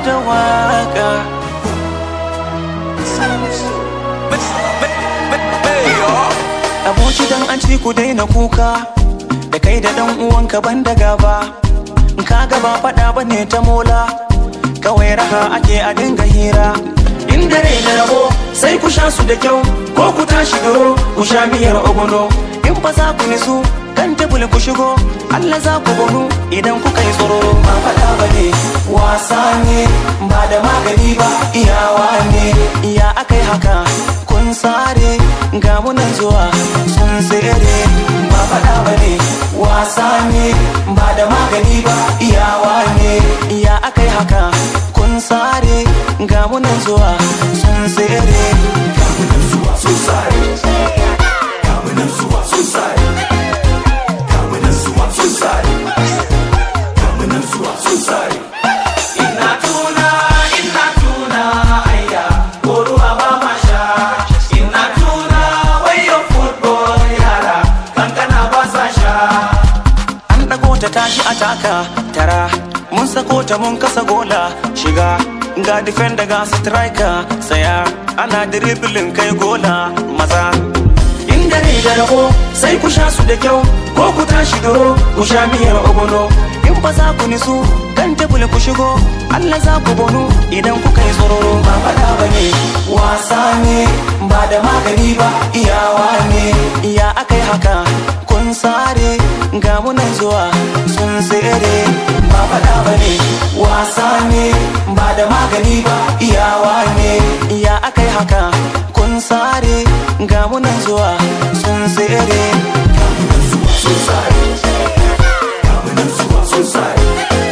da waka aboki dan an ci ku daina kuka da kai da dan uwanka ban da gaba ka gaba fada bane ta mola kawai raha ake a dinga hira in dare da rabo sai ku sha su da kyau ko ku tashi doro ku sha miyar ogono in ba za ku nisu kan tebul ku shigo Allah za ku gonu idan kuka yi tsoro ba faɗa ba ne wasa ne ba da magani ba iyawa ne iya akai haka kun sare ga munan zuwa sun tsere ba faɗa ba ne wasa ne ba da magani ba iyawa ne iya akai haka kun sare ga munan zuwa sun tsere ga munan zuwa sun sare ga munan zuwa sun sare ga munan zuwa sun sare ga munan zuwa sun sare ina tuna ina tuna ayya ko ruwa ba ma sha ina tuna wayo football yara kankana ba sa sha an dago ta tashi a taka tara mun sako ta mun kasa gola shiga ga defender ga striker tsaya ana dribbling kai gola maza in dare da rabo sai ku sha su da kyau ko ku tashi doro ku sha miyar ogono in ba za ku nisu kan tebul ku shigo Allah za ku bonu idan kuka yi tsoro ba faɗa ba ne wasa ne ba da magani ba iyawa ne iya akai haka kun sare ga munan zuwa sun tsere ba faɗa ba ne wasa ne ba da magani ba iyawa ne iya akai haka kun sare ga munan zuwa sun tsere ga munan zuwa sun sare ga munan zuwa sun sare